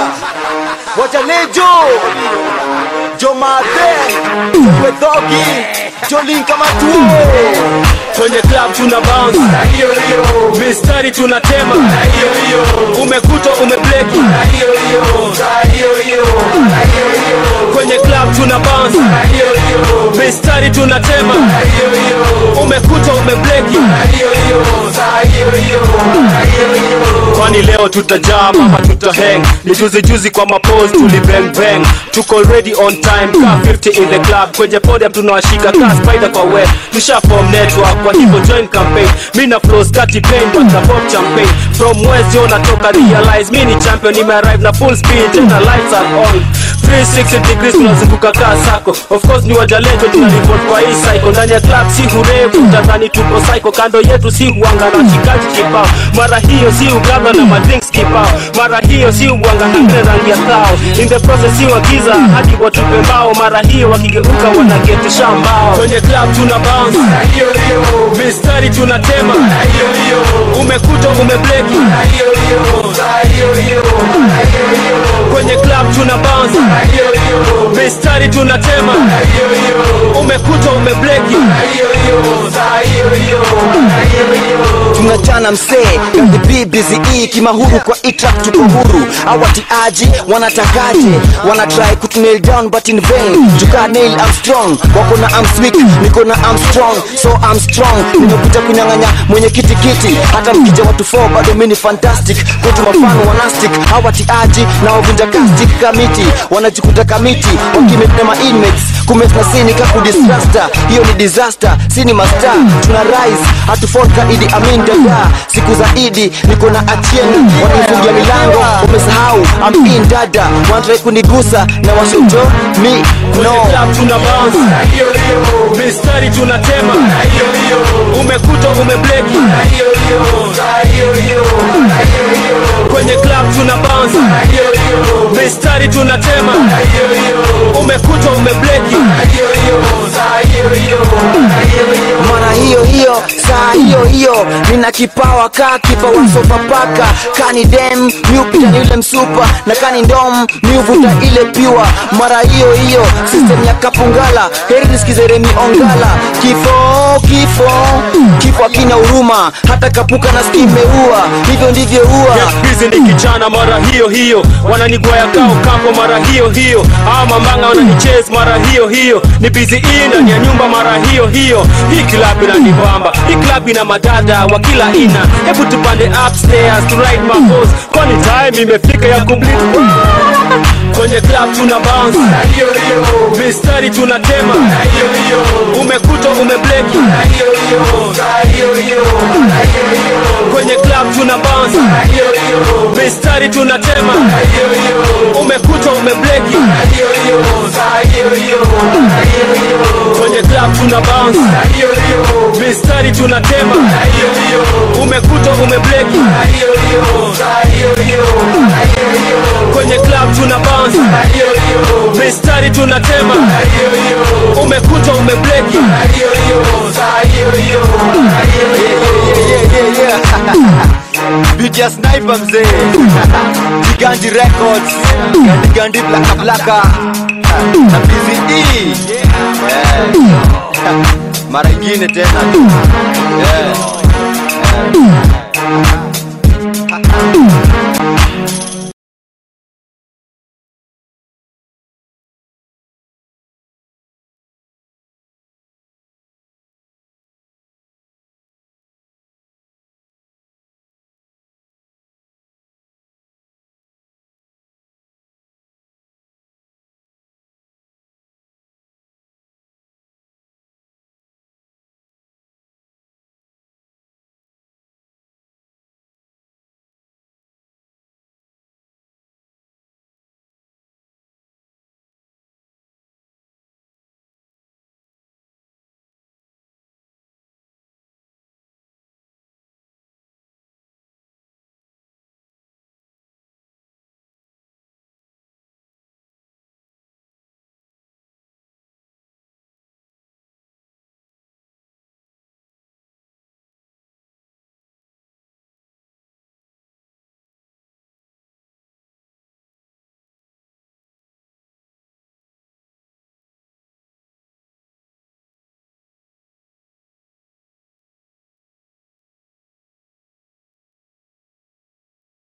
wajalejo jomade wedhogi jolin kama tuo kwenye club tuna bounce na hiyo hiyo mistari tunatema na hiyo hiyo umekuta umebleki na hiyo hiyo na hiyo hiyo na hiyo hiyo kwenye club tuna bounce na hiyo hiyo mistari tunatema na hiyo hiyo umekuta umebleki na hiyo hiyo na hiyo hiyo na hiyo hiyo kwani leo tutajaa mama tutahang ni juzi juzi kwa mapose tuli bang bang tuko ready on time ka 50 in the club kwenye podium tunawashika ka spider kwa web tusha form network kwa hivyo join campaign mi na flow skati pain wata pop champagne from west yo natoka realize mi ni champion nime arrive na full speed tena lights are on 360 degrees tunazunguka kaa sako of course ni wajalejo tuna report kwa hii cycle ndani ya club si hurevu tadhani tuko psycho kando yetu si huanga na shikaji kibao mara hiyo si ugaga na madrinks kibao mara hiyo si ubwanga na ile rangi ya thao in the process si wagiza hadi watupe mbao mara hiyo wakigeuka wanagetisha mbao kwenye club tuna bounce na hiyo hiyo mistari tunatema na hiyo hiyo umekuta umebleki na hiyo hiyo na hiyo hiyo na hiyo hiyo kwenye club tuna bounce na hiyo hiyo mistari tunatema na hiyo hiyo umekuta umebleki na hiyo hiyo na hiyo hiyo na hiyo hiyo tunachana msee kadhibii bizi hii kimahuru kwa itrap tuko huru awatiaji wanatakaje wanatrai kutunail down but in vain jukaa nail I'm strong wako na I'm weak niko na I'm strong so I'm strong nimekuja kunyang'anya mwenye kitikiti hata mkija watu fo bado mini fantastic kwetu mafano wanastic hawatiaji na wavunja kastik kamiti wanajikuta kamiti wakimepnema inmates kumesna sini kakudistrasta hiyo ni disaster sini masta tuna rise hatufolka idi amin dada siku za idi niko na atieni wanifungia milango umesahau amin dada wanatrai kunigusa na washojo mi kwenye no club tuna bounce na hiyo hiyo mistari tunatema na hiyo hiyo umekuta umebleki na hiyo hiyo na hiyo hiyo na hiyo hiyo kwenye club tuna bounce na hiyo hiyo mistari tunatema na hiyo hiyo umekuta umebleki na hiyo hiyo na hiyo hiyo na hiyo hiyo mara hiyo hiyo saa hiyo hiyo nina kipawa kaa kipawa sopapaka kani dem miupita ni yule msupa na kani ndom miuvuta ile piwa mara hiyo hiyo system ya kapungala heri nisikize remi ongala kifo kifo kifo akina huruma hata kapuka na skimeua hivyo ndivyo huwa Get busy ni kijana mara hiyo hiyo wananigwaya kao kampo mara hiyo hiyo ama manga wananichase mara hiyo hiyo ni busy hii ndani ya nyumba mara hiyo hiyo hii club inanibamba hii club ina madada wa kila aina hebu tupande upstairs to ride my horse kwani time imefika ya kublit kwenye club tuna bounce na hiyo hiyo mistari tunatema na hiyo hiyo umekuta umebleki na hiyo hiyo na hiyo hiyo na hiyo hiyo kwenye club tuna bounce na hiyo hiyo mistari tunatema na hiyo hiyo umekuta umebleki na hiyo hiyo na hiyo hiyo na hiyo hiyo kwenye club tuna bounce na hiyo hiyo mistari tunatema na hiyo hiyo umekuta umebleki na hiyo hiyo na hiyo hiyo na hiyo hiyo kwenye club tuna bounce na hiyo hiyo mistari tunatema na hiyo hiyo umekuta umebleki na hiyo hiyo na hiyo hiyo na hiyo hiyo Biti ya sniper mzee Giganji Records Gandi Gandi Blaka Blaka na PCE yeah. Mara ingine tena yeah. Yeah.